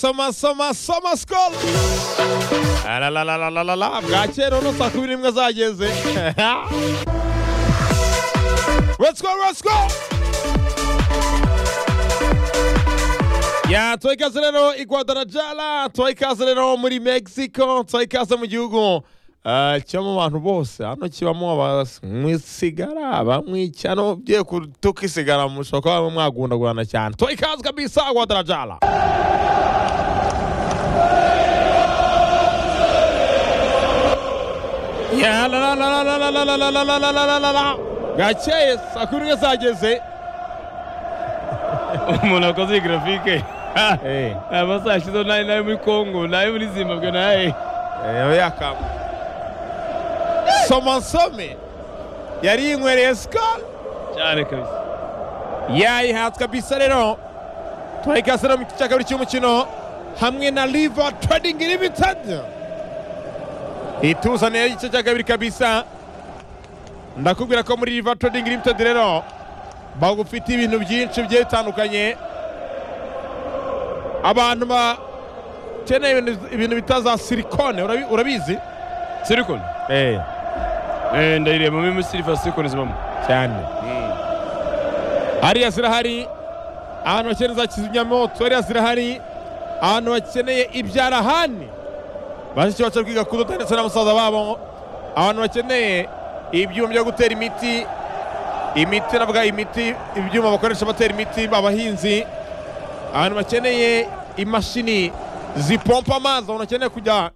soma soma soma sikoro bwakera urabona saa kumi n'imwe zageze let's go let's go ya tuhaye ikaze rero i guadalajara tuhaye ikaze rero muri mexico tuhaye ikaze mu gihugu eh, kibamo abantu bose hano kibamo abamwisigara abamwicano ugiye kutuka isigara mushobora kuba mwagundagurana cyane tuhaye ikaze kabisa guadalajara Ya la la la la la la la la la la la la la la la gakeye saa kumi n'imwe zageze umuntu wakoze iyi grafike Eh, amasaha ashizeho nayo nayo muri kongo nayo muri zimbabwe nayo eh, abe yakamba soma nsome yari yinywereye sikoro cyane kabisa yayihatse kabisa rero tuhaye ikaze rero mu gice cya kabiri cy'umukino hamwe na riva trading limited ituzaniye igice cya kabiri kabisa ndakubwira ko muri riva trading limited rero bagufite ibintu byinshi bigiye bitandukanye abantu bakeneye ibintu- ibintu bita za silikone urabi- urabizi silicon eh ndayireba muri silver silicon zibamo cyane hariya zirahari ahantu bakeneye za kizimyamoto hariya zirahari ahantu bakeneye ibyarahani bashiki bacu bari kwiga kudoda ndetse na musaza babo abantu bakeneye ibyuma byo gutera imiti imiti navuga imiti ibyuma bakoresha batera imiti abahinzi abantu bakeneye imashini zipompa amazi abantu bakeneye kujya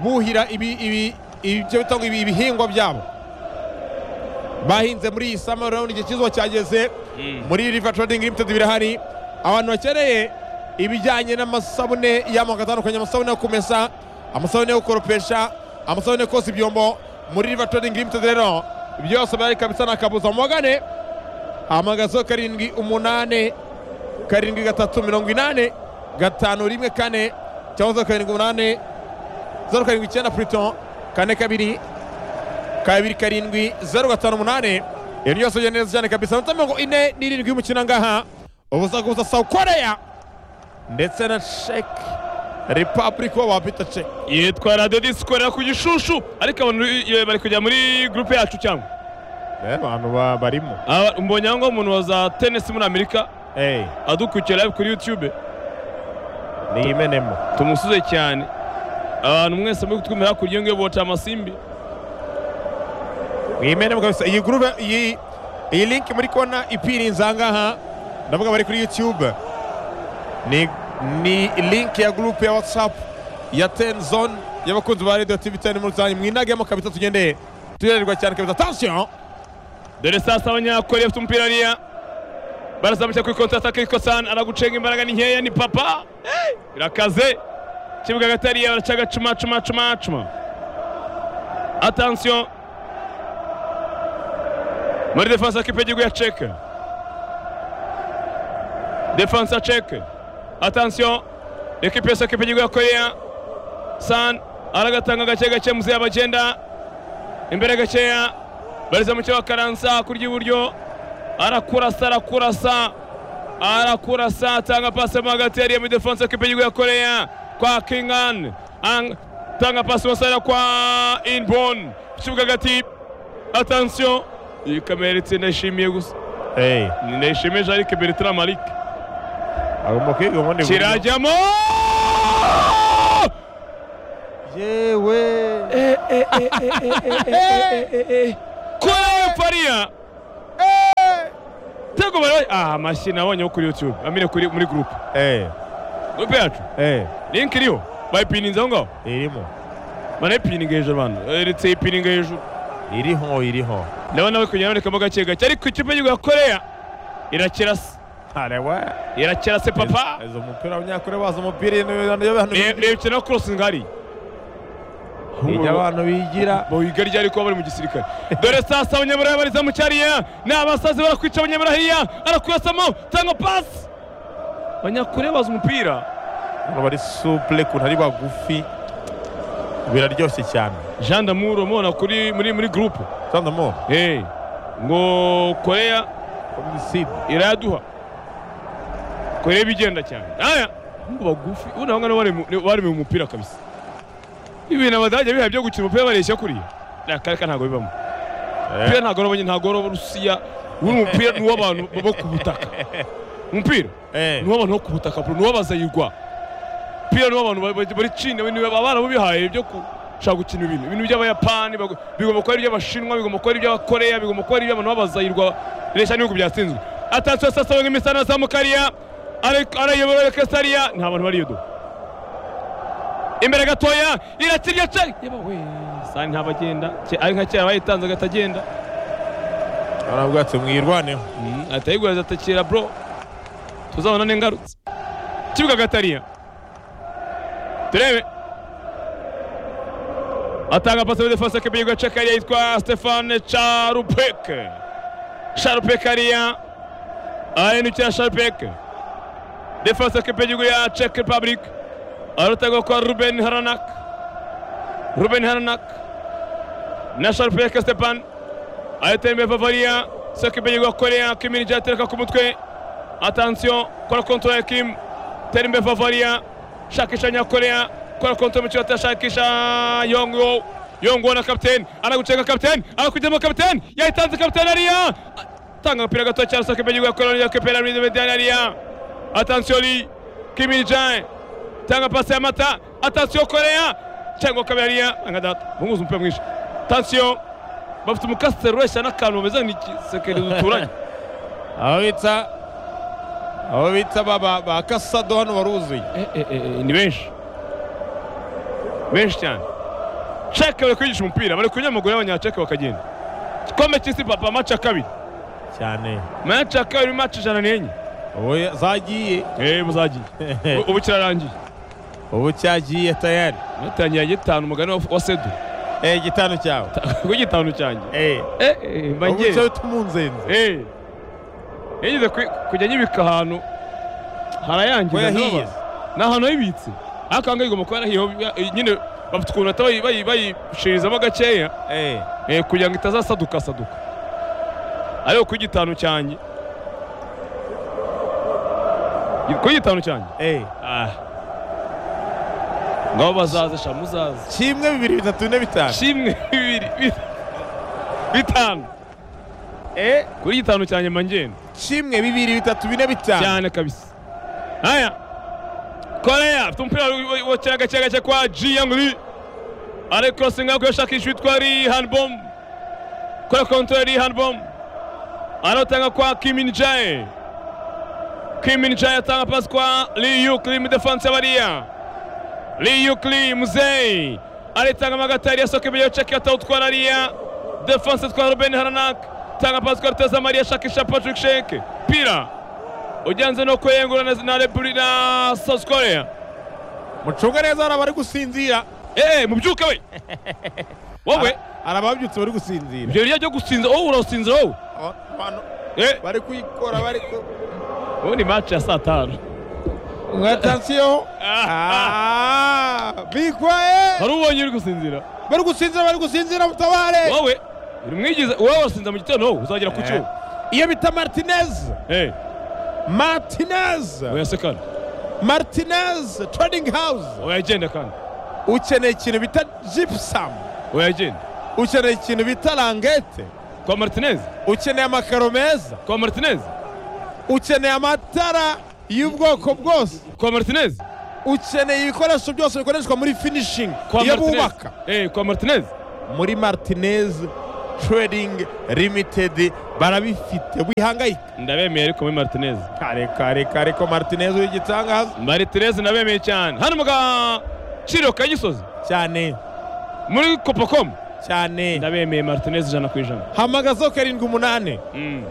buhira ibi ibi ibyo bita ngo ibi- ibihingwa byabo bahinze muri iyi sama urabona igihe cyizuba cyageze muri riva trading limited birahari abantu bakeneye ibijyanye n'amasabune y'amoko atandukanye amasabune yo kumesa amasabune yo gukoropesha amasabune yo koza ibyombo muri riva trading limited rero byose bari kabisa nta kabuza mubagane hamagazeho karindwi umunane karindwi gatatu mirongo inane gatanu rimwe kane cyangwa zeru karindwi umunane zeru karindwi icyenda puriton kane kabiri kabiri karindwi zeru gatanu umunane ibintu byose bigenda neza cyane kabisa amanota mirongo ine n'irindwi y'umukino ngaha ubusa kubusa South Korea ndetse na Czech Republic wa wapita Czech yitwa radiyo disikorera ku gishushu ariko abantu eh, bari kujya muri gurupe yacu cyangwa rero abantu ba- barimo Aba- mbonye aho ngaho umuntu wa za tenisi muri amerika Eh, adukurikira live kuri youtube ni imenemo tumusuze cyane abantu mwese muri kutwumira hakurya ngiyo bota amasimbi ni imenemo kabisa iyi groupe iyi iyi link muri kona ipirinze aha ngaha ndavuga bari kuri YouTube ni ni link ya group ya WhatsApp ya Ten Zone y'abakunzi ba Radio TV 10 muri rusange mwinagemo kabisa tugendeye turererwa cyane kabisa attention dore sasa abanyakoreya bafite umupira hariya barazamukira kuri kontata kirikosan aragucenga imbaraga ni nkeya ni papa Hey! birakaze kibuga hagati hariya baracaga cuma cuma cuma cuma atansiyo muri defanse ya kipe y'igihugu ya ceke defanse ya ceke atansiyo ekipe yose kipe y'igihugu ya koreya san aragatanga gake gake muzeya bagenda imbere gakeya bareza mu cyo bakaransa kurya iburyo arakurasa arakurasa arakurasa atanga pasi mo hagati yariye muri defanse y'ikipe y'igihugu ya koreya kwa kingan Ang- atanga pasi masarira kwa inbon ikibuga hagati atansiyo iyi kamera ndetse ndayishimiye gusa eh Ni ndayishimiye jarike bertrand marike agomba kwiga ubundi buryo. kirajyamo yewe koreya pariya tego barabaye ah amashyi nabonyeho kuri youtube amire kuri muri gurupe eh gurupe yacu eh linki iriho bayipininze aho ngaho irimo banayipininga hejuru abantu eretse ipininga hejuru iriho iriho ndabona bari kugenda barekamo gake gake ariko ikipe y'igihugu ya koreya irakirase arewe irakirase papa izo umupira abanyakure baza umupira ibintu abantu Re- reba ikina korosingi hari ibyo abantu bigira boyiga ryari kuba bari mu gisirikare dore sasa abanyamuraya bariza mu cyariya ni abasazi barakwica abanyamuraya hariya arakurasamo tanga pasi abanyakure baza umupira abantu bari supure ukuntu ari bagufi biraryoshye cyane jean damour umubona kuri muri muri gurupe cyane mo hey. ngo koreya komiside iraduha kureba igenda cyane aya Mungu bagufi. Una wangana wale mu- wale mu mupira kabisa. Ibi na badaje biha byo gukina umupira bareshya kuriya. Na kareka ntago bibamo. Umupira ntago robonye ntago robo Rusiya. Uri umupira ni w'abantu bo ku butaka. Umupira ni w'abantu bo ku butaka bro, ni w'abazayirwa. Umupira ni w'abantu ba- ba- bari China, ni abana bo bihaye byo ku shaka gukina ibintu ibintu by'abayapani bago- bigomba kuba ari iby'abashinwa bigomba kuba ari iby'abakoreya bigomba kuba ari iby'abantu b'abazayirwa reshya n'ibihugu byatsinzwe atansiyo sasa nk'imisana za mukariya ari- arayobora kesariya nta bantu bariyo do imbere gatoya irakirya ce yaba we sani ntabagenda Ke- ari nka kera bayitanze agatagenda aravuga ati mwirwaneho atayiguraza atakira bro tuzabona n'ingarutse kibuga gatariya turebe atanga pasi muri defense k'ibigo gace kariya yitwa stefane charupeke charupeke ariya ahindukira charupeke defense k'ibigo ya czech republic arutega kwa ruben haranak ruben haranak na charupeke stefane ayatembeye vavariya sekimbeye gakoreya kimini jatereka ku mutwe atansiyo kora kontora ya kim terimbe vavariya shakisha nyakoreya kora kontora mu kibato shakisha yongo yongo na kapiteni anagucenga kapiteni anakujyamo kapiteni yayitanze kapiteni ariya tanga agapira gato cyane sekimbeye gakoreya ya kapiteni muri medani ariya atansiyo li kimini jae tanga pasi ya mata atansiyo koreya cyangwa kabiri ariya angadata bunguza umupira mwinshi atansiyo bafite umukasiteri ureshya n'akantu bameze nk'igisekeri duturanye abo bita abo bita ba- ba ba kasado hano baruzuye ni benshi benshi cyane ceke bari kwigisha umupira bari kunyura amaguru y'abanyaceke bakagenda igikombe cy'isi papa maci ya kabiri cyane maci ya kabiri maci ijana n'enye ubu zagiye eee buzagiye U- ubu kirarangiye ubu cyagiye tayari natangira gitanu umugani wa- wa sedu eh gitanu cyawe ku gitanu cyanjye eh eee ubu mbangere cyawe tumunzenze eee yigeze kwi- kujya nyibika ahantu ko harayangiza yahiye nababara. ni ahantu yibitse ariko ahangaha igomba kuba yarahiyeho bi- nyine bafite ukuntu bahita bayi- bayi- bayishirizamo gakeya eh eh, kugira ngo itazasaduka saduka ariko ku gitanu cyanjye ku gitanu cyanjye eh ah. ngabo bazaze sha muzaze kimwe bibiri bitatu bine bitanu kimwe bibiri bi- bitanu eh kuri gitanu cyanjye mba ngenda kimwe bibiri bitatu bine bitanu cyane kabisa haya koreya afite umupira wokera gake gake kwa jiyanguri ari korosinga kuko yashakisha uwitwa rihanbom kora kontorori rihanbom anatanga kwa kiminjaye kiminjaye atanga pasi kwa liyukli midefansi bariya liyukli muzei aritanga magatari yasoka ibyo ceki atawutwara ariya defansi itwara ruben haranak tanga pasi kwa ruteza mariya shakisha patrick sheke pira ujanze no kwiyengura na- na Repubulika na South Korea. mucunge neza hari abari gusinzira Eh, mubyuke we. Wowe hari ababyutse bari gusinzira ibyo rya byo gusinza wowe urasinzira wowe. Aba- abantu Eh, bari kuyikora bari ku wowe ni match ya saa tanu. mwatansiyo bikwaye Hari ubonye uri gusinzira. bari gusinzira bari gusinzira mutabare Wowe uri mwigize wowe urasinza mu gitondo wowe uzagera ku cyo. iyo bita martinez Eh, martinez oya sekana. martinez trading house Oya genda kandi. ukeneye ikintu bita gypsum Oya genda. ukeneye ikintu bita rangete Kwa Martinez. ukeneye amakaro meza Kwa Martinez. ukeneye amatara y'ubwoko bwose Kwa Martinez. ukeneye ibikoresho byose bikoreshwa muri finishing Kwa iyo Martinez. bubaka Eh, kwa Martinez. muri martinez trading limited barabifite wihangayika Ndabemeye ariko muri Martinez. kare kare kare ko martinez w'igitangaza Martinez ndabemeye cyane. Hano mu gaciro ka Gisozi. cyane muri copacomu cyane ndabemeye martinez ijana ku ijana hamagazo karindwi umunani Mm,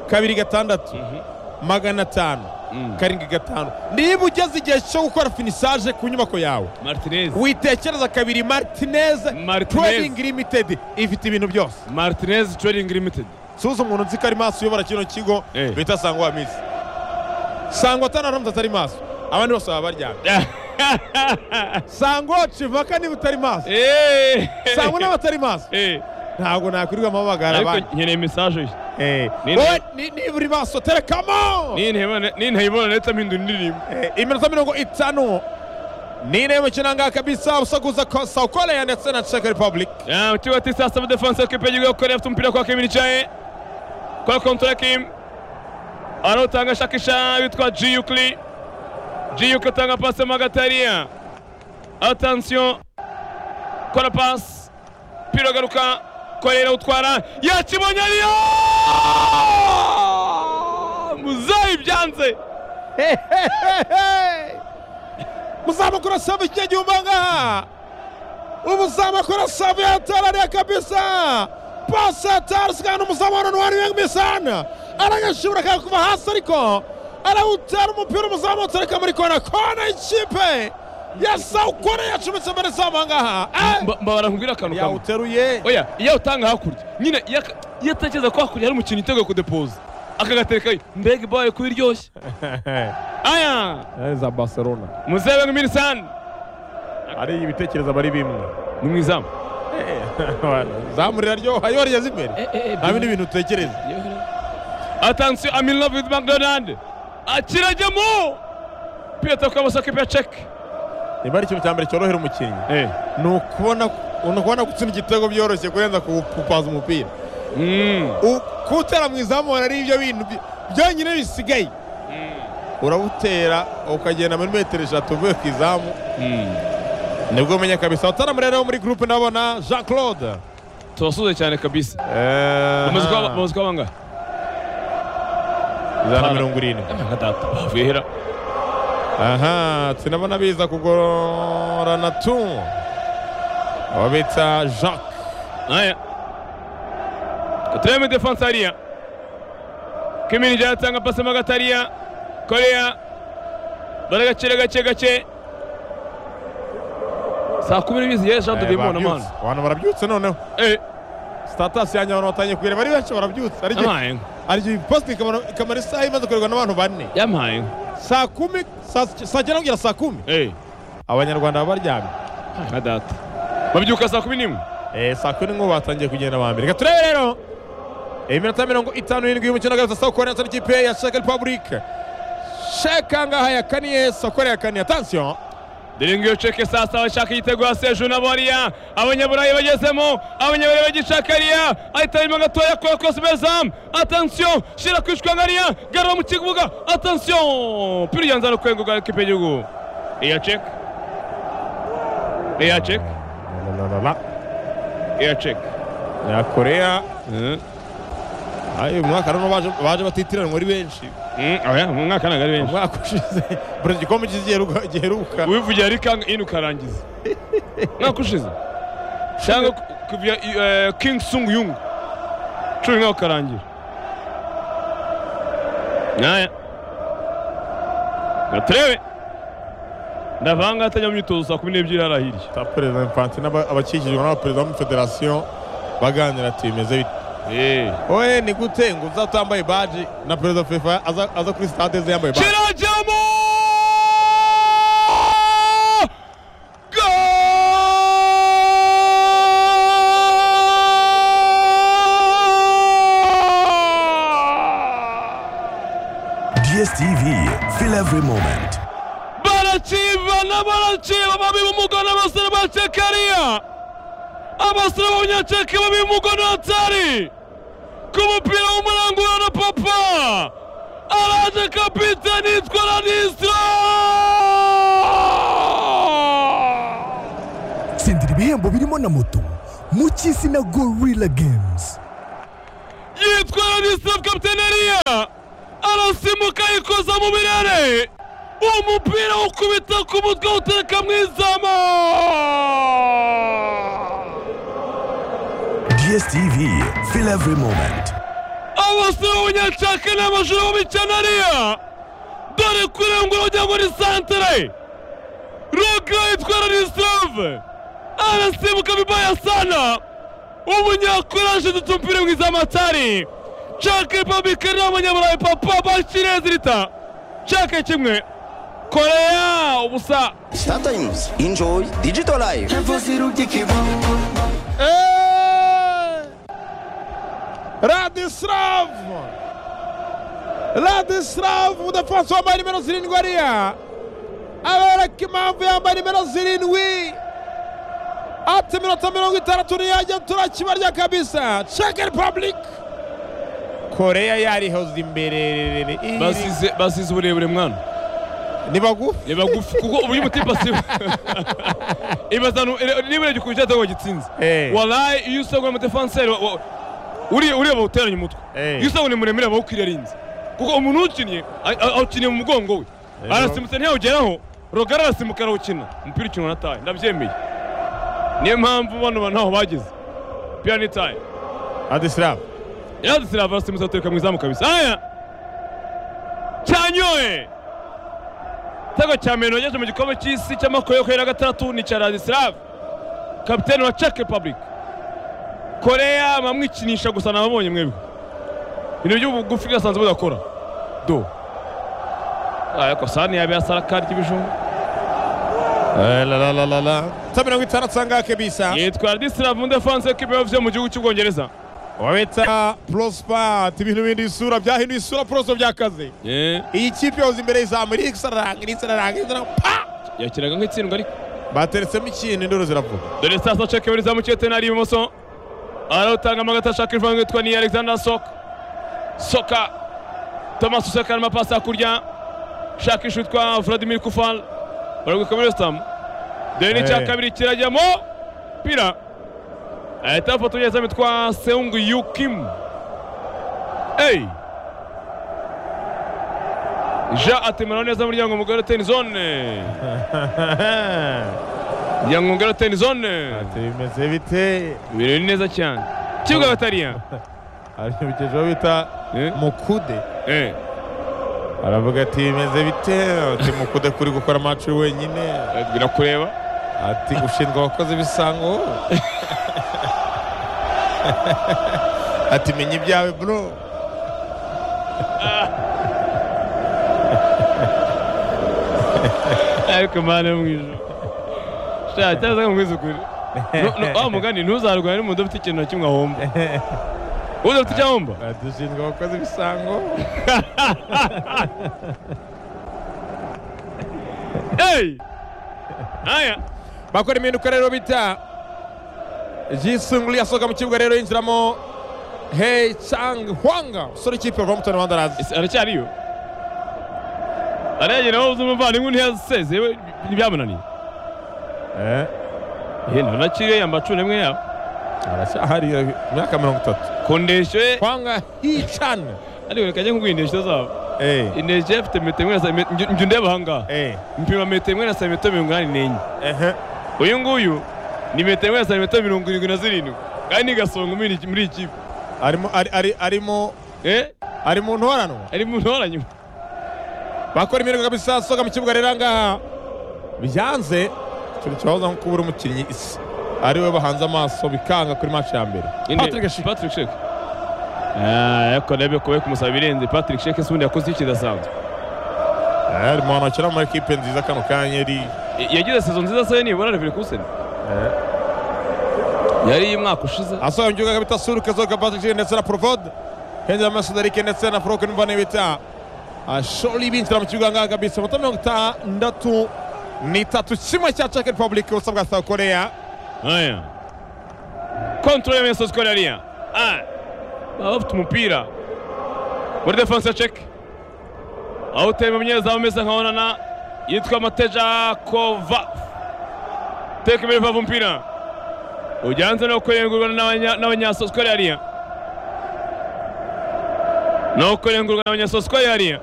kabiri gatandatu mhm, magana atanu mm. karindwi gatanu niba ugeze igihe cyo gukora finisaje ku nyubako yawe martinez witekereza kabiri martinez Martinez. trading limited ifite ibintu byose martinez trading limited suza umuntu nzi ko ari maso uyobora kino kigo Eh. bita sangwa misi sangwa atanaramutse atari maso abandi bose baba baryamye sangwa civaka niba utari maso Eh. sangwa n'abatari maso Eh, ntabwo nakwirirwa amabagara abandi ariko nkeneye mesaje ye Eh, Nini? wowe ni- nibura ibasoterekamo nintebona nahita mpindura indirimbo Eh, iminota mirongo itanu n'ine y'umukino ngaha kabisa usaguza ko South Korea ndetse na Czech Republic Ya, mchezo wa tisa sasa defense kipa jigo Korea afite umupira kwa Kevin Chae kwa kontra Kim anautanga shakisha yitwa Jiyukli Jiyukli atanga pasi Magataria attention kora pass pira garuka Korea irawutwara yakibonye ariyo Muzayi byanze muzamakura savu kijya gihumba ngaha ubu muzamakura savu yatarariye kabisa pasi yatarusikana umuzamu wa Ronwari Wengbisana aranyashibura akanga kuva hasi ariko arawutera umupira umuzamu utareka muri kona kona y'ikipe ya South Korea yacometse mbere zamu aha ngaha Eh! Mba- mba barambwira akantu kamwe yawuteruye oya iyo utanga hakurya nyine iyo ak- iyo atekereza ko hakurya hari umukino itego kudepoza akagaterekayo mbega ibaye kuba iryoshye aya za barcelona muzebe nk'imirisani ari ibitekerezo bari bimwe ni mu izamu zamurira ryo ayo rigeze imbere nta bindi bintu utekereza atansiyo I'm in love with mcdonald akirajyamo piyata kwa masakipe ya ceke niba ari ikintu cya mbere cyorohera umukinnyi ni ukubona ni ukubona gutsinda igitego byoroshye kurenza kupaza umupira Mm. U- kuwutera mu izamura ari ibyo bintu bi- byonyine bisigaye urawutera ukagenda muri metero eshatu uvuye ku izamu Mm. nibwo umenya kabisa wataramurera wo muri gurupe ndabona jean claude tubasuze cyane kabisa bamaze kuba- ijana bamaze kuba bangahe na mirongo irindwi nka data bavuye hera aha tunabona biza kugorana tu abo bita jacques Haya. Katreme defense hariya. Kimini jatanga pasi magatariya. Korea. Bara gacere gace gace. Saa kumi n'ebyiri zigeze Jean de Eh, Demon babyutse. amana. abantu barabyutse noneho Eh, status yanjye abantu batangiye kuyireba ari benshi barabyutse ariko yampaye inka. aryo posite ikamara ikamara isaha imaze kurerwa n'abantu bane Yampaye inka. saa kumi saa saa cyenda kugera saa kumi Eh, abanyarwanda baba baryamye nka data. Babyuka saa kumi n'imwe. Eh, saa kumi n'imwe batangiye kugenda ba mbere reka turebe rero iminota mirongo itanu n'irindwi y'umukino hagati saa kore ndetse n'ikipe ya sheke repubulike sheka ngaha yakaniye saa kore yakaniye atansiyo Ndiringo iyo ceke sasa bashaka igitego haseju nabo hariya abanyaburayi bagezemo abanyaburayi bagishaka hariya ahita arimo gatoya kwa kose bezamu atansiyo shira kwishwa nkariya garura mu kibuga atansiyo pira uyanza no kwenga ubwa ekipe y'igihugu iya ceke iya ceke iya ceke ya korea ayi uyu mwaka rero baje baje batitiranwa ari benshi oya mu mwaka ntabwo ari benshi umwaka ushize buri gikombe cy'igiheruka- giheruka wivugira ari kanga ino ukarangiza mwaka ushize cyangwa kuvugira king sung yung cumi nawe ukarangira naya gaturebe ndavanga atajya mu myitozo saa kumi n'ebyiri hari ahirya ta perezida infantino aba- abakikijwe n'abaperezida b'amafederasiyo baganira ati bimeze bite oye ni gute ngo uzatambaye baji na perezida fefa aza aza kuri stade ze yambaye baji kirajyamo DSTV, feel every moment. baracibana baraciba babi b'umugore abasore ba cekariya abasore b'abanyaceke babi b'umugore atari ku mupira w'umurangura na papa araje kapiteni yitwa ranisira tsindira ibihembo birimo na moto mu cy'isi na gorilla games yitwa ranisira kapiteneriya arasimuka yikoza mu birere uwo mupira ukubita ku mutwe utereka mu izamu DSTV, feel every moment. abasore b'abanyacaka n'abajura b'imicanariya dore kurengura kugira ngo ni santere roga yitwa ranisirave arasimbuka bibaya sana umunyakoraje dutumpire mu izamatari caka repubulika n'abanyaburayi papa bakirezirita caka kimwe koreya ubusa Sometimes enjoy digital life. Eh! Radislav Radislav umudefansi wambaye nimero zirindwi ariya abereka impamvu yambaye nimero zirindwi ati minota mirongo itandatu niyanjye turakibarya kabisa Czech Republic koreya yarihoze imbere basize basize uburebure mwana ni bagufi ni bagufi kuko uburyo umutipe asiba ibazanu niba urebye ukuntu cyatego gitsinze Eh. waraye iyo usabwa umudefanseri uriya ureba uteranya umutwe Eh. iyo usabwa ni muremure aba ukwiriye arinze kuko umuntu uwukiniye a- a- awukiniye mu mugongo we arasimbutse ntiyawugeraho rogara arasimuka arawukina umupira ukinwa na taye ndabyemeye niyo mpamvu bano bantu ntaho bageze piyani ni taye Radislav yadusira abasimuzi batereka mu izamu kabisa aya cyanyoye igitego cya meno yaje mu gikombe cy'isi cy'amakoyo kuri na gatandatu ni cya radisilav kapitene wa czech republic koreya bamwikinisha gusa nababonye mwebwe ibintu by'ubugufi gasanzwe budakora do aya kosani yabe yasara kadi y'ibijumba ta mirongo itandatu sangahe kabisa yitwa radisilav umudefansi w'ikipe y'abavuye mu gihugu cy'ubwongereza wabita prospa ati ibintu bindi isura byahinduye isura proso byakaze iyi kipe yahoze imbere y'izamu irikisararanga irikisararanga irikisararanga pa yakiraga nk'itsindwa ariko bateretsemo ikintu induru ziravuga dore sasa ceke muri zamu cyetenari ibumoso arawutanga amagata ashaka ivanga yitwa ni alexander soka soka thomas useka arimo apasi hakurya shakisha witwa vladimir kufal baragwika muri wesitamu dore n'icya Eh. kabiri kirajyamo pira ahita afata umunyezamu witwa seung yukim eyi jean atemera neza umuryango mugari uteni zone muryango mugari uteni zone bimeze bite ibirori neza cyane kibuga batariya hari umukeje bita Eh? mukude Eh, aravuga ati bimeze bite ati mukude kuri gukora amacu wenyine bwira kureba ati ushinzwe abakozi b'isango ati menya ibyawe bro ariko mana yo mu ijuru sha cyaza nkwiza ukuri Nu- nu- wa mugani ntuzarwane n'umuntu udafite ikintu na kimwe ahomba udafite icyo ahomba ati ushinzwe abakozi b'isango eyi aya bakora impinduka rero bita jisunguri yasohoka mu kibuga rero yinjiramo hei chang hwanga usore ikipe ya Wolverhampton Wanderers ese aracyariyo aragera aho uzi umuvandimwe ntiyasezeye we ntibyamunaniye yenda unakiriye yamba cumi n'imwe yabo aracyahari imyaka mirongo itatu kondesho ye hwanga hii chan ariko reka njye nkubwira indeshyo zabo Eh, indeshyo ye afite metero imwe na sa- njye- njye undeba ahangaha eh, mpima metero imwe na santimetero mirongo inani n'enye ehe. uyu nguyu ni metero imwe na santimetero mirongo irindwi na zirindwi kandi ni gasongo muri iyi- muri iyi kipe arimo ari- ari- arimo eh ari mu ntoranwa ari mu ntora nyuma bakora imirimo kabisa soga mu kibuga rero ahangaha byanze ikintu kibahoza nko kubura umukinnyi isi ari we bahanze amaso bikanga kuri match ya mbere Inde- Patrick Schick. Patrick Sheck Ah, ariko ndebe kuba kumusaba ibirenze Patrick Sheck se ubundi yakoze iki kidasanzwe Eh, ari mu bantu bakina mu makipe nziza kano kanya ari I- yagize sezo nziza se nibura Leverkusen yari iyi mwaka ushize asohoye mu kibuga kabita suruka zoga Patrick Schick ndetse na Provod Henry Amasodarike ndetse na Froken Mbane bita Sholi binjira mu kibuga ngaha kabisa amanota mirongo itandatu n'itatu kimwe cya Czech Republic ubusa bwa South Korea aya kontorore ya meso sikoro yariya Ah, baba bafite umupira muri defanse ya ceke aho utema umunyezamu umeze nka onana yitwa mateja kova teka imbere vava umupira ujyanze no kurengurwa n'abanya- n'abanyasosikoro yariya no kurengurwa n'abanyasosikoro yariya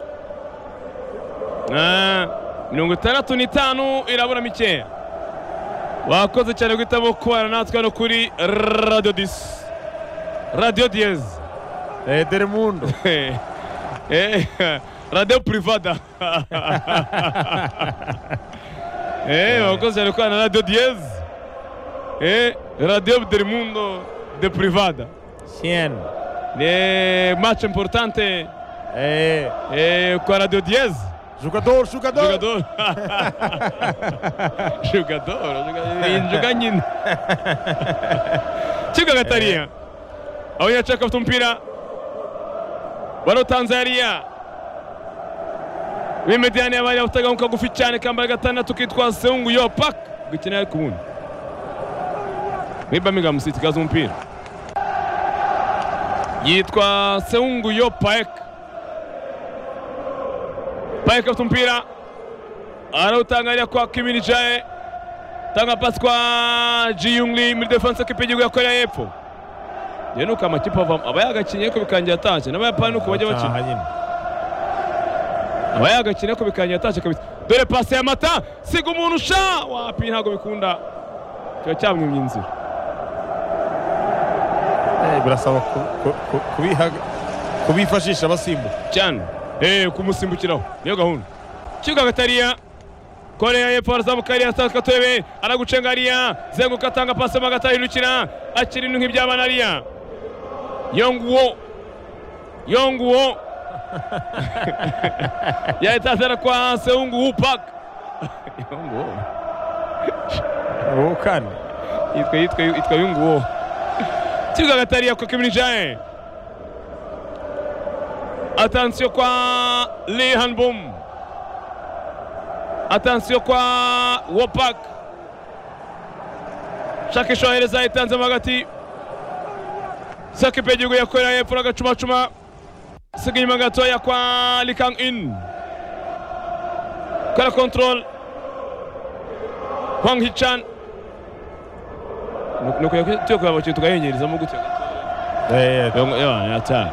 Ah, mirongo itandatu n'itanu irabura mikeya wakoze cyane guhitamo kubana natwe hano kuri radiyo disi radiyo diyezi Eh, Delmundo Eh, eh, radiyo purivada Eh, wakoze cyane kubana na radiyo diyezi Eh, radiyo derimundo de purivada Sien ni mace importante eh eh, kwa radiyo diyezi jogador jogador Jogador. Jogador. Injuga nyine. Kibuga gatariya. Aho yacaka afite umupira. bano tanzania b'imidiyani yabaye abataganguka gufi cyane kambaye gatandatu kitwa seungu yo pak gukina ariko ubundi muri birmingham city gaza umupira yitwa seungu yo paek paek afite umupira arawutangarira kwa kimini jae tanga pasi kwa jiyungli muri defense kipe y'igihugu ya korea y'epfo rero nuko amakipe avamo aba yagakinye ariko bikangira atashye n'abayapani nuko bajya bakina Aha nyine. aba yagakina ariko bikangira atashye kabisa dore pasi ya mata siga umuntu usha wapi ntabwo bikunda kiba cyamwimye inzira Eh, birasaba ku- ku- ku- kubihaga- kubifashisha basimbuka cyane eh kumusimbukiraho niyo gahunda kibuga gatariya korea y'epfo arazamuka hariya asanga katebe aragucenga hariya zenguka atanga pasi magata ahindukira akira ibintu nk'ibyabana hariya yonguwo yonguwo yahita azana kwa seunguwu pak yonguwo ubu kandi yitwa yitwa yitwa yunguwo kibuga gatariya kwa kimini jae atansiyo kwa lihan bum atansiyo kwa wopak shakisha wahereza yitanzemo hagati sakipe y'igihugu yakorera hepfo n'agacumacuma siga inyuma gatoya kwa likang in kara control hwang hichan nuko tuyo kureba abakinnyi tukayongerezamo gutya Eh, eh, atanu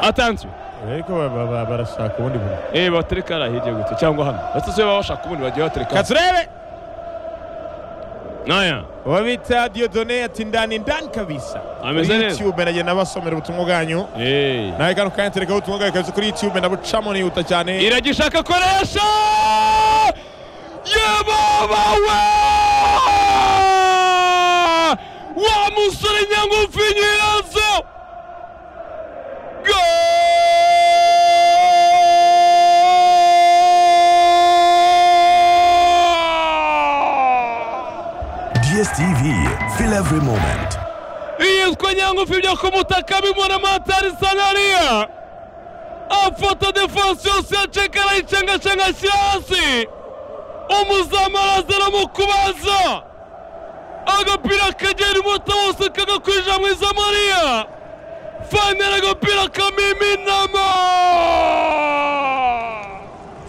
atanzwe ariko ba- ba- ba- barashaka ubundi buntu eh batereka hariya hirya gutya cyangwa hano batatu baba bashaka ubundi bagiye batereka hano. katurebe naya uwo bita diodone ati ndani ndani kabisa Ameze Kuri neza. youtube nagenda basomera ubutumwa bwanyu eh nawe kano kanya terekaho ubutumwa bwawe kabisa kuri youtube ndabucamo nihuta cyane iragishaka koresha yababawe wa musore nyangufi nyirazo Goal! dstv feel every moment yitwa nyangufi byo ku mutaka bimura matari sanariya afata defansi yose yaceka arayicengacenge ashyira hasi umuzamu araza aramukubaza agapira kagera umuta wose kagakwija mu izamariya fanira agapira kamiminamo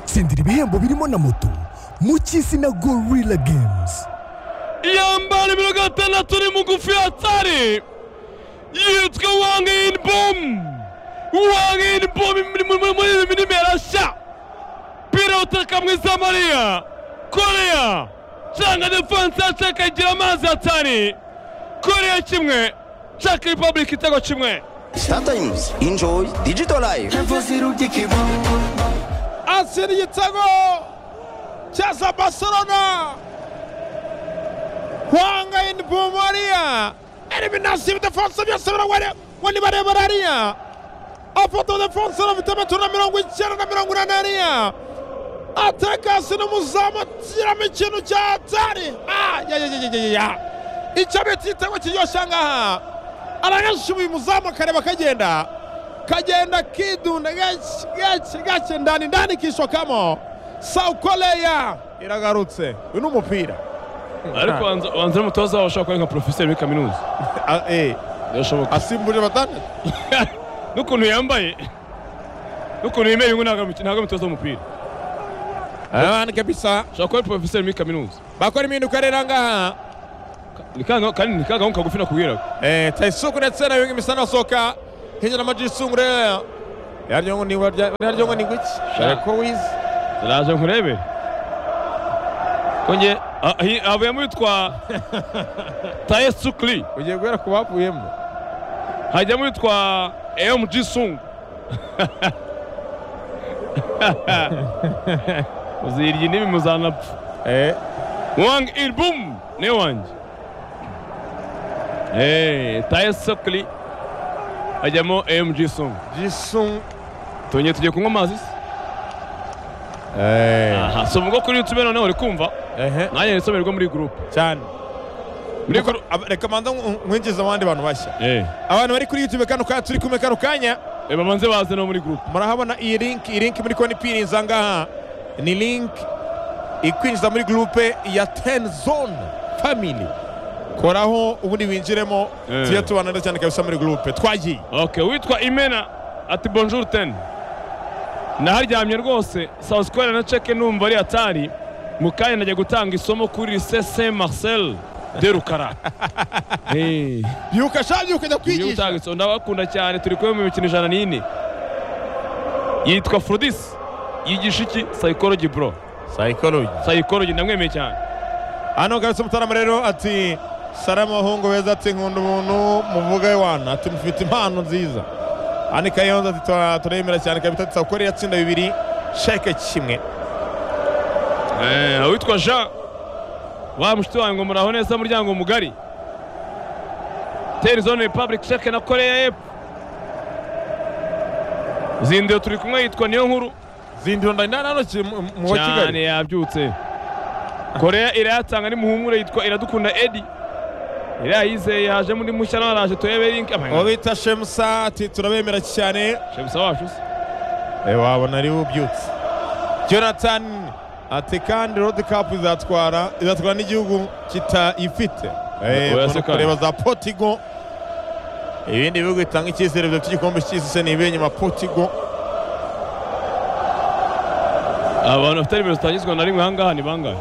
tsindira ibihembo birimo na moto mu cy'isi na gorilla games yambara imirongo itandatu iri mugufi ya tsari yitwa wangayini bomu wangayini bomu muri ibi minimi yarashya pira utaka mwiza mariya koreya cyangwa defanse yacaka igira amazi ya tsari koreya kimwe caka repubulika igitego kimwe Startimes. Enjoy digital life. atsira igitego cya za barcelona hwanga ini bomariya eliminasi bidafonse byose biraware ngo nibarebera hariya afata bidafonse bafite metero na mirongo icyenda na mirongo inani hariya atekasi n'umuzamu atiramo ikintu cya atari ayayayayaya icyo bita igitego kiryoshye ngaha arayashubuye umuzamu akareba akagenda kagenda kidunda gake gake gake ndani ndani kishokamo South Korea iragarutse uyu ni umupira ariko wanza wanza n'umutoza wawe ushobora kuba ari nka porofeseri muri kaminuza A- eh, birashoboka asimbuje batandatu n'ukuntu yambaye n'ukuntu yemeye ngo ntabwo ari- ntabwo ari umutoza w'umupira abana kabisa ushobora kuba ari porofeseri muri kaminuza bakora impinduka rero ngaha Ni ka gahu- kandi ni ka gahunda kagufi nakubwiraga Eh, taisuku ndetse na wingi misana soka hejuru amajisungure yaryo ngo ni warya- yaryo ngo ni guki ariko wizi ndaje nkurebe ko nge ah, hi- havuyemo yitwa taye sukli ugiye guhera ku bavuyemo hajyamo yitwa mg sungu uzirya indimi muzanapfa eh wang ilbum ni wanjye Eh, taye sukli hajyamo mg sungu jisung tongeye tugiye kunywa amazi se eh aha soma ubwo kuri youtube noneho uri kumva ehe nanjye nisomerwa muri gurupe cyane muri gurupe Ab- reka manza nkwinjiza abandi bantu bashya eh abantu bari kuri youtube kano kanya turi kumwe kano kanya Eh, babanze baze no muri group murahabona iyi link iyi link muri konti ipiniriza ngaha ni link ikwinjiza muri gurupe ya teni zone family koraho ubundi winjiremo Eh. tujye tubanana cyane kabisa muri gurupe twagiye okay witwa imena ati bonjour ten naharyamye rwose south square na cheke numva ari hatari mu kanya najya gutanga isomo kuri lycée saint marcel de rukara Eh. byuka sha byuka jya Iyo kwigisha utanga isomo ndabakunda cyane turi kumwe mu mikino ijana n'ine yitwa Frodis yigisha iki psychology bro psychology psychology ndamwemeye cyane hano garutse umutarama rero ati salamu bahungu beza ati nkunda umuntu muvuga iwana ati mufite impano nziza ani kayonza ati "Tura- turemera cyane kabita ati sakore yatsinda bibiri sheke kimwe Eh, uwitwa jean wa mushiti wanjye ngo muraho neza muryango mugari teri zone republic sheke na korea y'epfo zindiyo turi kumwe yitwa niyo nkuru zindiro ndandana hano ki- mu- mu wa cyane kigali yabyutse korea irayatanga n'imuhumure yitwa iradukunda edi iriya yizeye yaje muri mushya nawe araje turebe link uwo bita shemusa ati turabemera cyane shebusa wacu se Eh, wabona ari ubyutse jonathan ati kandi road cup izatwara izatwara n'igihugu kitayifite Eh, Oya, mbona se kandi. kureba za portigo ibindi bihugu bitanga icyizere byo cy'igikombe cy'isi se ni ibihe nyuma portigo abantu bafite nimero zitangizwa na rimwe ahangaha ni bangahe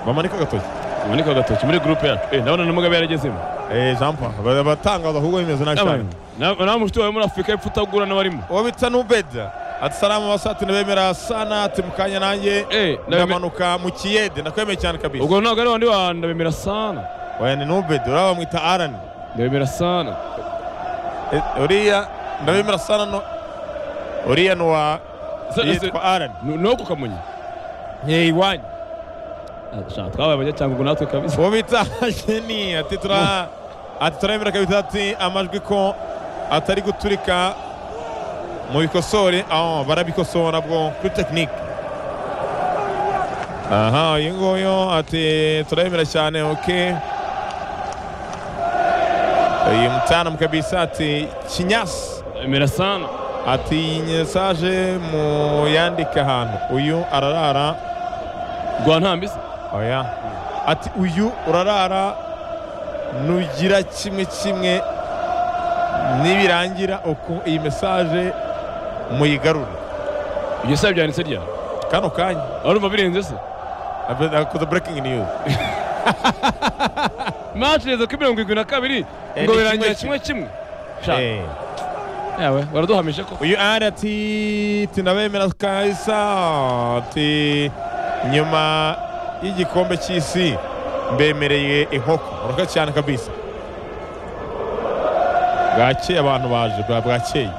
bamanika agatoki umanika agatoki muri gurupe yacu Eh, ndabona na mugabe yaragezemo Eh, jean paul Ba- batangaza ahubwo bimeze nabi cyane nawe mushiti wawe muri afurika y'epfo utagura n'abarimo uwo bita nubeda ati salamu basati ndabemera sana ati mukanya nanjye Eh, ndabemera- ndamanuka mu kiyede ndakwemeye cyane kabisa ubwo ntabwo ari wandi wa ndabemera sana oya ni nubeda uriya bamwita arani ndabemera sana Eh, uriya ndabemera sana no uriya ni uwa Se- se- yitwa arani nu- ni uku kamonyi ye iwanyu Ah, sha, twabaye abanyacyangugu natwe kabisa uwo bita jeni ati tura ati turabemera kabisa ati amajwi ko atari guturika mu bikosore aho barabikosora bwo kuri tekinike aha uyu nguyu ati turabemera cyane oke uyu mutanamu kabisa ati kinyasi ndabemera sana ati iyi mesaje muyandike ahantu uyu ararara rwa ntambisa oya ati uyu urarara nugira kimwe kimwe nibirangira uku iyi mesaje muyigarure ibyo se byanditse ryari kano kanya urumva birenze se akoze breaking news match reza kuri mirongo irindwi na kabiri Eh, ngo ni birangira kimwe kimwe kimwe Sha, Eh. yawe baraduhamije ko uyu ari ati tunabemera kabisa ati nyuma y'igikombe cy'isi mbemereye inkoko muraka cyane kabisa bwakeye abantu baje bwa- bwakeye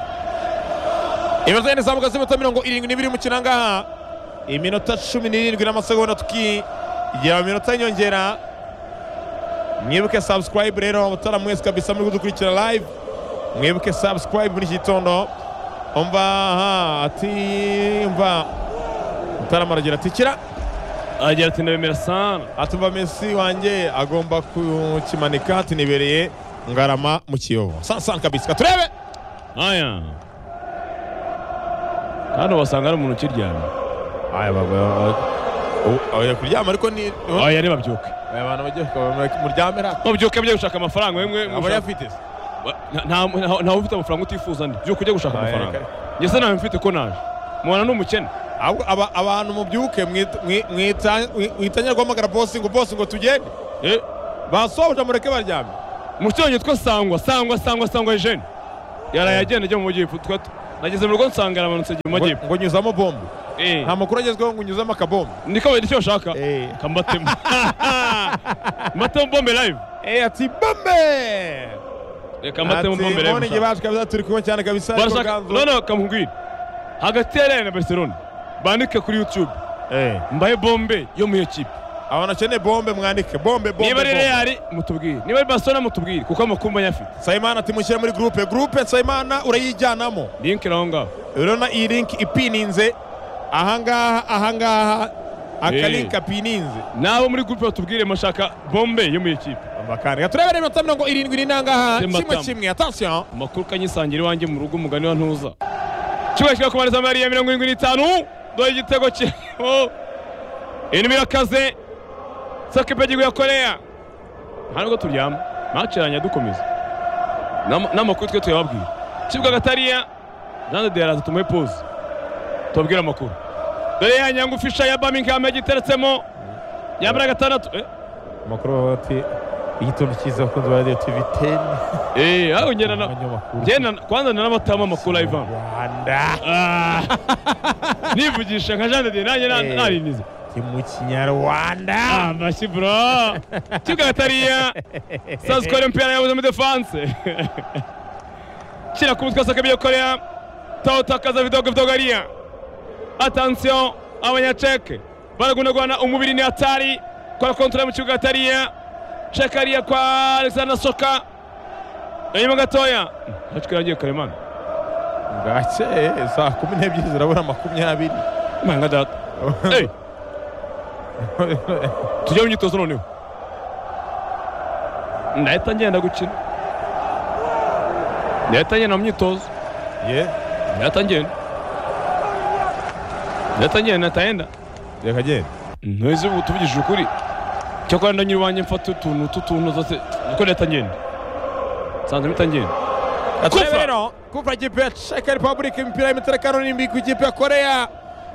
iminota yine izamuka z'iminota mirongo irindwi n'ibiri mu kinangaha iminota cumi n'irindwi n'amasegonda tukigera mu minota y'inyongera mwibuke subscribe rero mutaramu mwese kabisa muri kudukurikira live mwibuke subscribe muri iki gitondo umva aha ati umva mutarama aragira ati kira aragira ati ndabemera sana atumva mesi wanjye agomba kukimanika ati nibereye ngarama mu kiyobo sansan kabisa katurebe aya hano basanga ari umuntu ukiryamye aya baba oya kuryama ariko ni aya ntibabyuke abantu bagiye muryamira babyuke bajya gushaka amafaranga wemwe aba mushaka- yafite se Wa- nta- nta- nta- ntawe ufite amafaranga utifuza ndi byuka ujya gushaka Ah, yeah, amafaranga okay. njye se nawe mfite ko naje mubona ni umukene ahubwo aba- abantu mubyuke mwita- mwi- mwita- mwi- mwitanya guhamagara bosi ngo bosi ngo tugende basohoje mureke baryame umusore wanjye witwa sangwa sangwa sangwa sangwa jene yaraye agenda ajya mu majyepfo twa- nageze mu rugo nsanga yaramanutse ajya mu ngo majyepfo ngo nyuzamo bombe Eh, nta makuru agezweho ngo nyuzamo akabombe niko nicyo bashaka Eh. kambatemo mbatemo bombe live Eh, ati bombe Eh, kambatemo Ati, bombe none nge live bacu kabisa turi kumwe cyane kabisa ariko barashaka Ganzo- none bakamubwira hagati ya Real na Barcelona bandike kuri YouTube Eh, mbaye bombe yo mu iyo kipe abantu bakeneye bombe mwandike bombe bombe niba ari bombe. Real mutubwire niba ari Barcelona mutubwire kuko amakuru mba nyafite nsabimana ati mushyire muri gurupe gurupe nsabimana urayijyanamo link naho ngaho urabona iyi link ipininze ahangaha ahangaha aka Eh. link apininze nabo muri gurupe batubwire mashaka bombe yo mu ikipe Numva kane turebere iminota mirongo irindwi n'inangaha Simba kimwe Tam. kimwe atasiyo amakuru kanyisangira iwanjye mu rugo umugani wa ntuza kimwe kigwa kumariza amahari ya mirongo irindwi n'itanu dore igitego kirimo intumbi irakaze sakipe y'igihugu ya koreya nta nubwo turyama maci yanjye dukomeza N'ama- n'amakuru twe tuyababwira kibwa gatariya jean de deraza tumuhe pause tubabwire amakuru dore ya nyangufi ya birmingham yagiteretsemo yambara gatandatu eh? amakuru bavuga bati igitondo cyiza abakunzi ba radiyo tivi teni Eh, aho ngenda na umwanya w'amakuru njye na- kwanza nanabatama amakuru ivan rwanda Ah. nivugisha nka jean de Dieu nanjye na- Eh. narinize ni mu kinyarwanda amashyi bro kibuga gatariya sazikore umupira yabuze muri defanse kira ku mutwe sakabiye korea tawutakaza vidogo vidogariya atansiyo abanyaceke baragunagwana umubiri ni hatari kwa kontore mu kibuga gatariya cekariya kwa alexander soka inyuma gatoya hacikira agiye karemana bwake saa kumi n'ebyiri zirabura makumyabiri manga data Hey! tujye mu myitozo noneho ndahita ngenda gukina ndahita ngenda mu myitozo ye ndahita ngenda ndahita ngenda ndahita ngenda reka genda ntuzi ubu tuvugishije ukuri cyakora ndanyura iwanjye mfata utuntu tw'utuntu zose kuko ndahita ngenda nsanze mpita ngenda Kufa. Kufa. rero kuva ikipe ya Czech Republic imipira y'imitero itanu n'irindwi ku ikipe ya koreya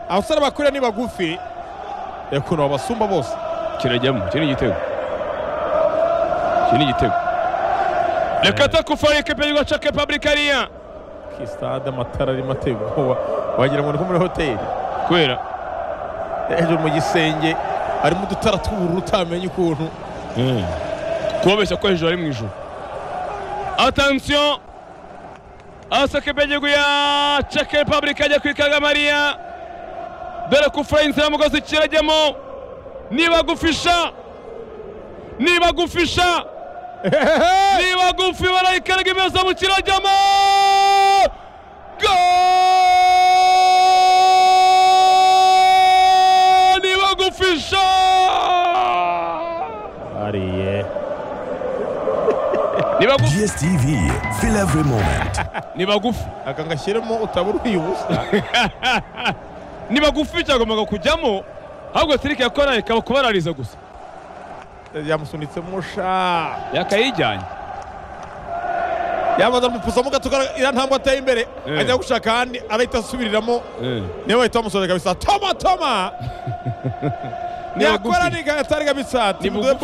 abasore bakorera ni bagufi yakuntu babasumba bose kirajyamo iki ni igitego iki ni igitego reka takufari ekipe y'igihugu cya repubulika ariya Ki stade amatara arimo ateye ubwoba wagira ngo ni nko muri hoteli kubera hejuru mu gisenge harimo udutara tw'ubururu utamenya ukuntu kubabeshya ko hejuru ari mu ijuru atansiyo asekepe y'igihugu ya ceke repubulika ajya ku ikagamariya dore ko ufura inzira mugozi kirajyamo niba gufisha niba gufisha niba gufi barayikaraga imeza mu kirajyamo Goal! niba gufisha ariye ni bagufi DSTV, feel every moment. ni bagufi aka ngashyiremo utabura ubusa ni bagufi cyagombaga kujyamo ahubwo sirike yakora ikaba kubarariza gusa yamusunitsemo sha yakayijyanye yamaze kumupusamo gatukara iriya ntambwe ateye imbere Eh. ajya gushaka ahandi arahita asubiriramo niwe wahita wamusohora kabisa toma toma Ni bagufi. yakora ni gatari kabisa Ni timu bugufi.